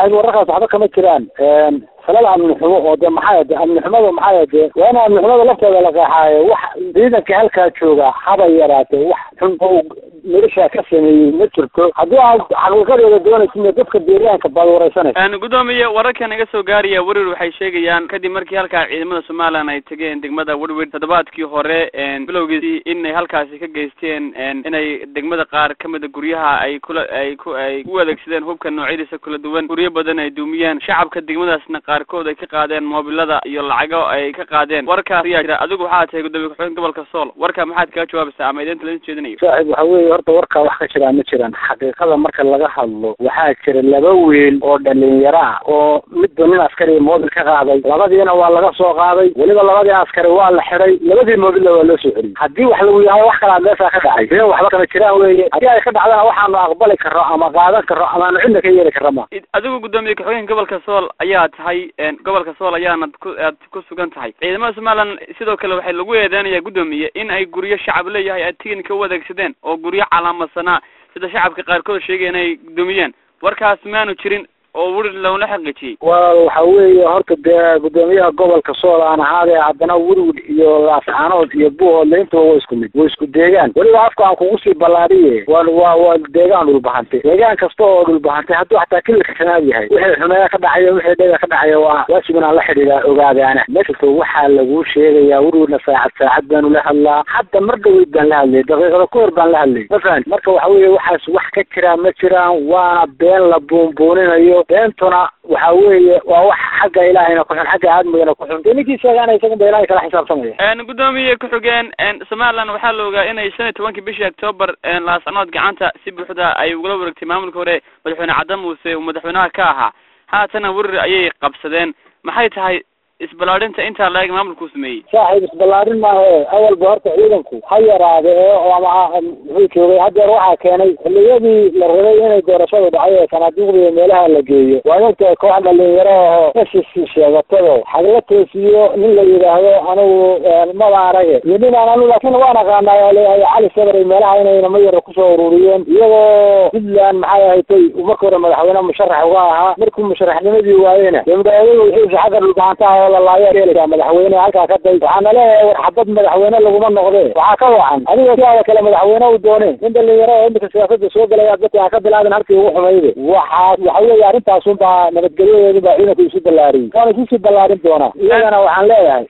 saaxiib wararkaas waxba kama jiraan falada amni xumo oo de maxaa de amni xumada maxaa de waa in amni xumada lafteeda la qeexaayo wax ciidanka halkaa jooga haba yaraatee wax xun oo noloshaa ka sameeyey ma jirto haddii aad xaqiiqadeeda doonaysa dadka deegaanka baad wareysanaysa gudoomiye wararkan iga soo gaaraya werir waxay sheegayaan kadib markii halkaa ciidamada somalilan ay tegeen degmada werwer toddobaadkii hore bilowgiisii inay halkaasi ka geysteen inay degmada qaar kamida guryaha ay kula ay ku ay u adeegsadeen hubka noocyadiisa kala duwan guryo badan ay duumiyeen shacabka degmadaasna qaarkood ay ka qaadeen moobilada iyo lacago ay ka qaadeen warkaas ayaa jira adigu waxaa tahay gudoomiye ku-xigeen gobolka sool warka maxaad kaga jawaabaysaa ama idiinta lain jeedinayo saaxiib waxa weeye horta warkaa wax ka jiraa ma jiraan xaqiiqada marka laga hadlo waxaa jira laba wiil oo dhalinyaro ah oo midba nin askari moobil ka qaaday labadiina waa laga soo qaaday weliba labadii askari waa la xiday labadii moobilla waa loo soo celiyey haddii wax lagu yahay wax kalaad meeshaa ka dhacay been waxba kama jiraan weeye haddii ay ka dhacdana waxaanu aqbali karro ama qaadan karro amaanu cidna ka yeeli karro ma adigu gudoomiye ku-xigeenka gobolka sool ayaa tahay gobolka sool ayaanad ku aad ku sugan tahay ciidamada somalilan sidoo kale waxay lagu eedeynaya gudoomiye in ay guryo shacab leeyahay ay tignika u adeegsadeen oo guryo calaamadsanaa sida shacabka qaarkood sheegaya inay gudoomiyeen warkaas maanu jirin oo wuri loona xaqiijiyey wa waxa weeye horta dee gudoomiyaha gobolka sool aan ahaadee haddana werwid iyo laascaanood iyo buuhoodle intaba waa isku mid waa isku deegaan weliba afka aan kugu sii ballaadhiye waa waa waa deegaan dhulbahantay deegaan kasta oo dhulbahantay hadduu xataa kililka shanaad yahay wixii xumeeya ka dhacaya wixii dhega ka dhacaya waa waajib inaan la xidhiidhaa ogaadaana meeshasta waxaa laguu sheegayaa werwidna saacad saacad baanu la hadlaa hadda mar dhaweyd baan la hadlayay daqiiqada ka hor baan la hadlayay ma fahanti marka waxa weeye waxaas wax ka jiraan ma jiraan waana been la buunbuuninayo beentuna waxa weeye waa wax xagga ilaahayna ku xun xagga aadmigana ku xun dee ninkii sheegaana isagan ba ilahay kala xisaabtamaya gudoomiye ku-xigeen somaliland waxaa la ogaa inay shan iyo tobankii bishii octoobar laascanood gacanta si buuxda ay ugula wareegtay maamulka hore madaxweyne cadda muuse uu madaxweynaha ka ahaa haatana werir ayay qabsadeen maxay tahay isballaadhinta intaa la-eg maamulkuu sameeyey saaxiib isballaarin maahe awalba horta ciidanku ha yaraade ee ama muxuu joogay haddeer waxaa keenay xilliyadii la rabay inay doorashadu dhacay ee sanaaduuqda iyo meelaha la geeyo waa inta koox dhalinyaro oo meshisi sheegatado xagla toosiyo nin la yidhaahdo anigu maba arage iyo nin aan anu laakiin waan aqaanaa leeyahay cali sabray meelaha inay namo yara kusoo ururiyeen iyagoo puntland maxay ahatay marka hore madaxweyne musharax uga ahaa markuu musharaxnimadii waayena dee madaxweynuhu wixiisa xagga dhulgacantaha oo lalaayaa yeelaya madaxweyne halkaa ka day waxaana leeyahay war xabad madaxweyne laguma noqdee waxaa ka wacan adiga siaada kale madaxweyne u dooneen in dhalinyaro oo imika siyaasada soo gelaya dadka ha ka bilaabin halkii ugu xumayde waxaa waxa weeye arrintaasun baa nabadgelyadeedu baa ciidanku isu ballaariyey waana isu sii ballaarin doonaa iyagana waxaan leeyahay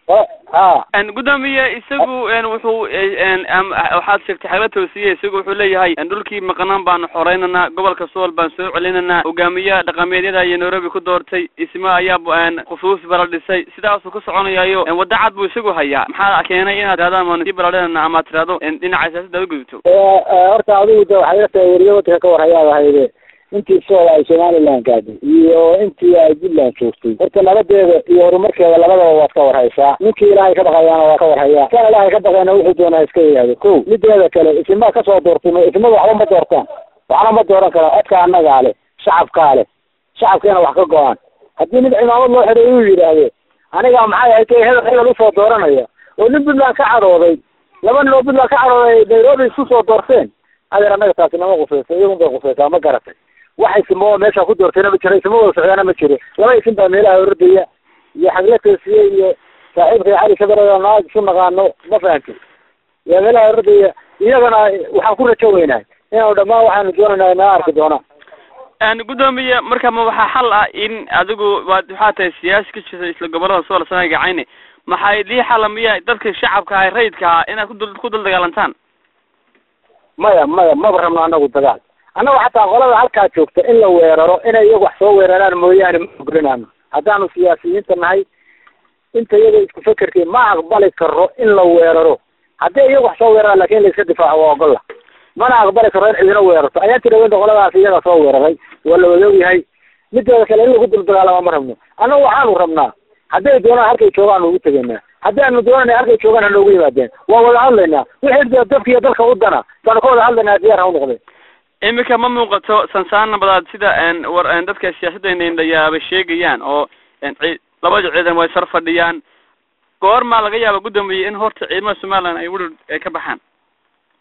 ha gudoomiye isagu wuxuu waxaad sheegtay xagla toosiye isagu wuxuu leeyahay dhulkii maqnaan baanu xoreynanaa gobolka sool baan soo celinanaa hogaamiyaha dhaqameedyada iyo nairobi ku doortay isma ayaa khusuus bala dhisay sidaasuu ku soconayayo wadda cad buu isagu hayaa maxaa keenay inaad tirahdaan maanu sii baladhinana amaad tirahdo dhinaca siyaasada ad ugudubto horta adigu de waxay la tahay weriye wadanka ka war hayaad ahayde intii sool ay somaliland gaaday iyo intii ay puntland joogtay horta nabadeeda iyo horumarkeeda labadaba waad ka warhaysaa ninkii ilaahay ka baqayaana waa ka warhayaa kan ilaahay ka baqayna wuxuu doonaa iska yidhaahdo ko mideeda kale isimaa kasoo doortay isimada waxba ma doortaan waxna ma dooran kara codka annagaa leh shacabkaa leh shacabkeena wax ka go-aan haddii mid cimaamad loo xidhay uu yidhaahdo aniga maxay ahayd kay hebel hebel usoo dooranaya oo nin puntland ka cadhooday laba nin oo puntland ka cadhooday nairobi isku soo doorteen adeer annaga taasi nama qusaysa iyagun bay qusaysaa ma garatay wax isimo meesha ku doortayna ma jiro isimo wada socdaana ma jiro laba isin baa meelaha ordaya iyo xagla toosiye iyo saaxiibkay cali shabeelada naag isu naqaano ma fahamtay yaa meelaha ordaya iyagana waxaan ku rajo weynahay inaanu dhammaan waxaanu doonayna naga arki doonaan gudoomiye marka ma waxaa xal ah in adigu waad waxaa tahay siyaasi ka jirta isla gobolada sool sana gacayne maxaa idii xala miya dadka shacabka ah rayidka ah inaad kudul ku dul dagaalantaan maya maya maba rabno anagu dagaal annagu xataa qolada halkaa joogta in la weeraro inay iyagu wax soo weeraraan mooyaane ma ogolinaano haddaanu siyaasiyiinta nahay inta iyaga isku fekerkii ma aqbali karo in la weeraro haddii iyagu wax soo weeraraan lakin in la iska difaaco waa ogolla mana aqbali karo in cidina weerarto ayaan tirawenta qoladaas iyaga soo weeraray waa la wada ogyahay mideeda kale in lagu dul dagaalama ma rabno annagu waxaanu rabnaa hadday doonaan halkay joogaan ugu tegaynaa haddii aanu doonana halkay joogaan hanoogu yimaadeen waa wada hadlaynaa wixii dadka iyo dalka u dana baanu ka wada hadlaynaa diyaar ha u noqdeen imika ma muuqato sansaan nabadaad sida war dadka siyaasadda indhayaaba sheegayaan oo labada ciidan way sar fadhiyaan goormaa laga yaaba gudoomiye in horta ciidamada somaliland ay wuri ay ka baxaan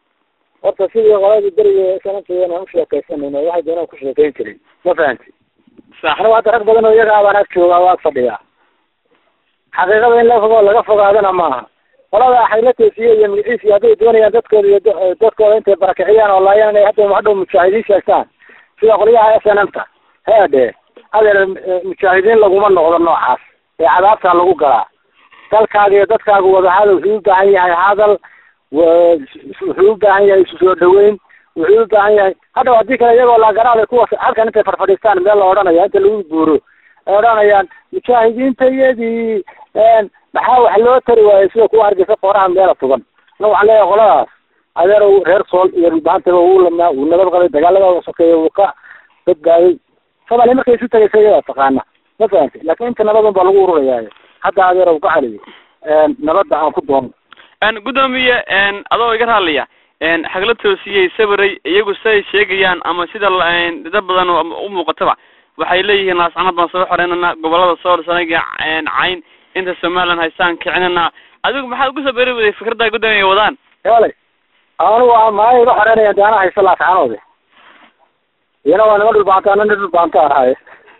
horta sidii qoladii beriga sanadkeedana aan usheekaysanayno waxay doonaan ku sheekayn jiray ma fahanti sax anigu hadda rag badan oo iyaga abaan ag joogaa waa ag fadhiyaa xaqiiqada in la fogo laga fogaadana maaha qolada xayla toosiye iyo magaciis iyo hadday doonayaan dadkooda iyo da- dadkooda intay barakiciyaan oo laayaan inay hadda hadhow mujaahidiin sheegtaan sida qolyaha s n m ta heedhe adeer mujaahidiin laguma noqdo noocaas ee cadaabtaa lagu galaa dalkaaga iyo dadkaaga wadahadal wuxuu u baahan yahay hadal wa- wuxuu u baahan yahay isu soo dhaweyn wuxuu u baahan yahay hadhaw haddii kale iyagoo laagaraada kuwa halkan intay farfadhiistaan meel la odhanaya inta lagu guuro ay odhanayaan mujaahidiinta iyadii maxaa wax loo tari waayey sida kuwa hargeysa fooraha meela tugan na waxaan leeyahay qoladaas adeer reer sool iyo dhulbaantaba wuu lamnaa wuu nabad qabay dagaalada sokeeye wuu ka badbaaday soomaaliya markay isu tagaysa iyadaa taqaana ma fahamti laakiin inta nabadan baa lagu ururayaa hadda adeer u ka celiyo nabadda aan ku doono gudoomiye adoo iga raaliya xagla toosiyey sabiray iyagu siday sheegayaan ama sida la- dad badan oo u muuqataba waxay leeyihiin laascanad baan soo xoreynana gobolada sool sanaga cayn inta somaliland haystaan kicinana adigu maxaad ugu soo beri waday fikradda gudoomiye wadaan yaalay anigu waa maaya iga xoreynaya de anaa haysta laascanoode iyana waa nima dhulbaanta ana nin dhulbaanta ahaaye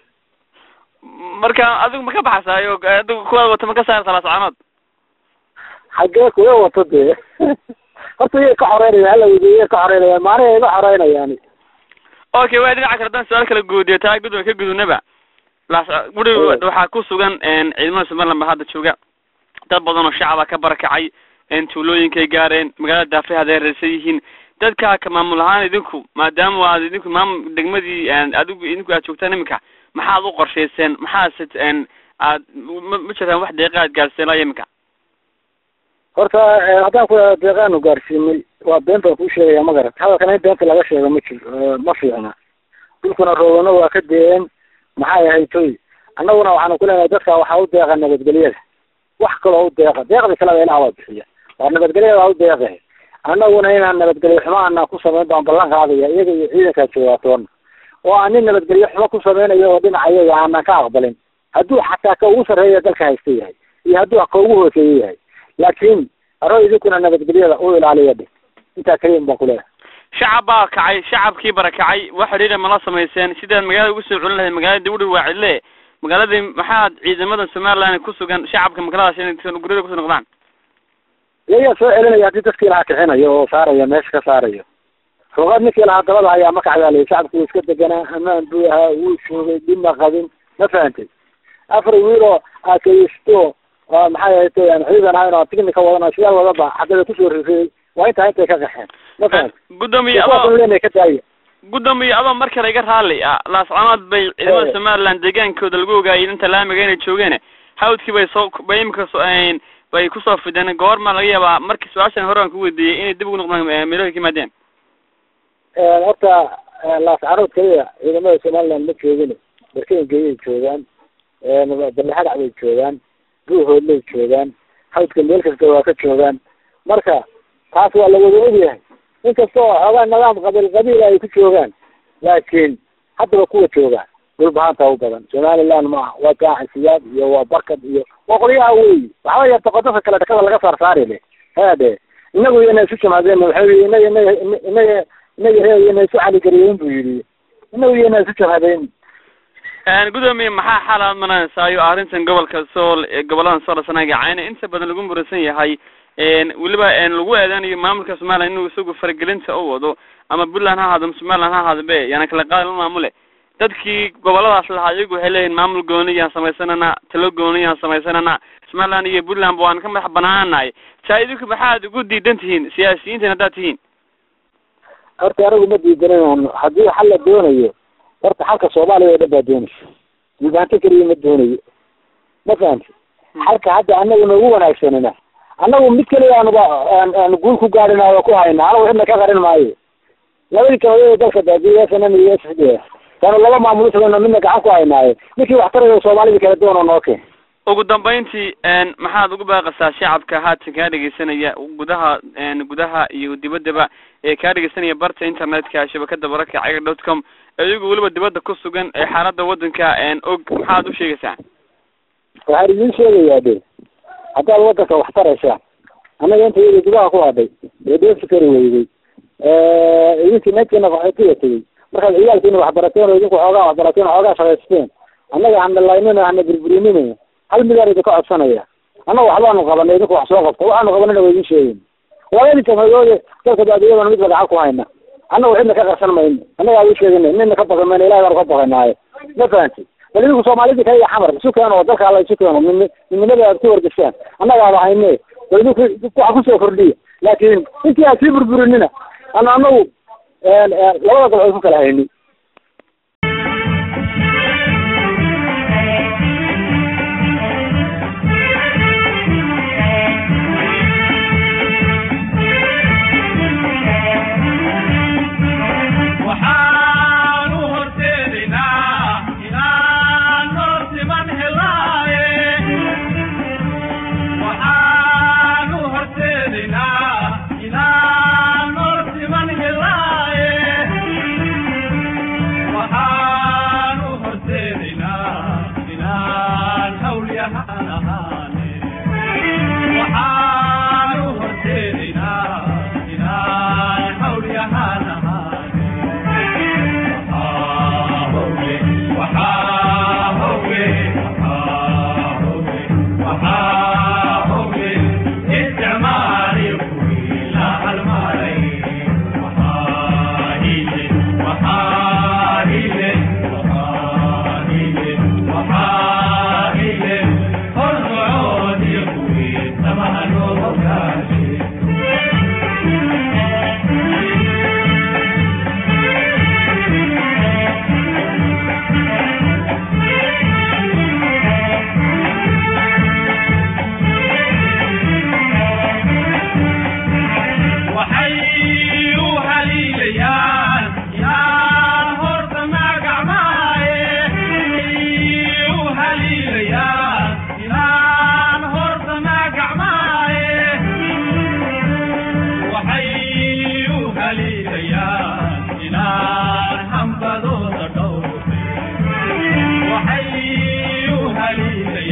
marka adigu ma ka baxasaayo adigu kuwaad wata ma ka saarta laascanood xaggee kuwa wato dee horta iyay ka xoreynaya hala weydiyo iyay ka xoreynaya maaniga iga xoreynayaan okay waa dhinaca kale haddaan su-aal kala guudiyo taa gudoomiye ka gudubnaba laas guri waxaa ku sugan ciidamada somaliland baa hadda jooga dad badan oo shacaba ka barakacay tuulooyinkay gaareen magaalada daafay haday reersan yihiin dadka ka maamul ahaan idinku maadaama aad idinku maamul degmadii adigu idinku aad joogtaan iminka maxaad u qorshayseen maxaase aad ma ma jirtaan wax deeqa aad gaarsiiseen laa iminka horta haddaan ku deeqaanu gaarsiinay waa been baan kuu sheegaya ma garat hadalkana in beenta laga sheego ma jiro ma fiicna dhulkuna roogano waa ka deen maxay ahayd toy annaguna waxaanu ku leenahay dadka waxaa u deeqa nabadgelyada wax kaloo u deeqa deeqda kaleba ilaah waa bixiya waa nabadgelyada waa u deeqa annaguna inaan nabadgelyo xumo aanaan ku samayn baan ballan qaadaya iyaga iyo ciidankaa joogaatoona oo aan nin nabadgelyo xumo ku samaynayo oo dhinaca iyaga aanan ka aqbalin hadduu xataa ka ugu sarreeya dalka haysta yahay iyo hadduu ka ugu hooseeya yahay laakiin aro idinkuna nabadgelyada u ilaaliya dhe intaa keliyan baan kuleeyahay shacab baa kacay shacabkii barakacay wax xidhiidha mala samayseen sidaad magaalada ugu soo celin lahayd magaalada dawdhi waa cidle magaaladii maxaad ciidamada somaliland ku sugan shacabka magaaladaas inay guryada kusoo noqdaan iyayaa soo celinaya haddii dadkii lahaa kixinayo oo saaraya meesha ka saarayo ruqad ninkii lahaa dabada ayaa ma kacdaalay shacabku wuu iska deganaa amaan buu ahaa wuu joogay dhibma qabin ma fahantay afar wiil oo aakaysto maxay ahayd ciidan ahayn oo tignika wadan sidaa wadaba xaggada kusoo rifiyey waa intaa intay ka qaxeen ma fahantay gudoomiye kuwaas adoo leenay ka daaya gudoomiye adoo mar kale iga raali ah laascanood bay ciidamada Eh. somaliland deegaankooda lagu ogaayay inta laamiga inay joogeen hawdkii bay soo bay imika soo bay kusoo fideen goorma laga yaabaa markii su-aashan hore aan ku weydiiyey inay dib ugu noqdaan eh, meelooyinka yimaadeen horta laascarood keliya ciidamada somaliland ma joogin barkeengeyay joogaan balexadac bay joogaan buuhoodlay joogaan hawdka meel kasta waa ka joogaan marka taas waa lawada ogyahay inkasta oo xoogaa nidaam qabiil qabiil ay ku joogaan laakiin haddaba kuwa jooga dhulbahaanta u badan somaliland maaha waa gaacisiyaad iyo waa barkad iyo waa qolyaha weyi waxba yarta qodobka kale dhakada laga saar saari le haade inagu iyana isu jamaadeen waxa yii inaga inaga inaga inaga reer iyana isu caligariyeen buu yidhi inagu iyana isu jamaadeen gudoomiye maxaa xal aad manaysaayo arrintan gobolka sool ee goboladan sool sanaga cayna inta badan lagu muransan yahay weliba lagu eedeanayo maamulka somaliland inuu isagu faragelinta u wado ama puntland ha ahaado somaliland ha ahaado be yaana kala qaadi la maamule dadkii goboladaas lahaa iyagu waxay leeyihin maamul gooniyaan samaysanana talo gooniyaan samaysanana somaliland iyo puntland ba waan ka madax banaanahay taa idinku maxaad ugu diidan tihiin siyaasiyiintan haddaad tihiin horta anagu ma diidanayno haddii xal la doonayo horta xalka soomaaliya oo dhan baa doonaysa dhulbaanto keliya ma doonayo ma fahamti xalka hadda anagu noogu wanaagsanina annagu mid keliya aanuba aan aan guul ku gaadhina oo ku hayna anagu cidna ka qarin maayo labadii kabadeeda dalka daadiya s n m iyo s d s taanu laba maamul usugano midna gacan ku haynaaye ninkii waxtarayo soomaalida kala doona noo keen ugu dambeyntii maxaad ugu baaqaysaa shacabka haatan kaa dhegeysanaya gudaha gudaha iyo dibaddaba ee kaa dhegeysanaya barta internetka shabakada baraka caga dot com iyagu weliba dibadda ku sugan ee xaaladda waddanka og maxaad u sheegaysaa waxaan idiin sheegayaa de haddaad waddanka wax taraysaan annaga inta iyada gudaha ku hadhay ee dheefi kari weyday idinkii needkiina qaxootiga tegey markaad ciyaalkiina waxbarateen oo idinku xoogaa waxbarateen oo xoogaa shaqaysteen annaga hanalaynina hana burburinina hal midaar idinka codsanaya annaga waxbaanu qabanay idinku wax soo qabta waxaanu qabanayna waa idin sheegin labadii jamhadoode dalka baadiyadana midba gacan ku hayna annaga cidna ka qarsan mayno annaga adi sheegina nina ka baqi mayno ilahi baanu ka baqinaayo ma fahanti bal idinku soomaalidii kaiyo xamar isu keeno oo dalka alla isu keeno min midnimada aad ku wargeshaan annagaaba hayne bal idinku waxa kusoo kordhiya laakiin intii aad sii burburinina ana anagu labada dal ay ku kala hayni waxay u haliilayaan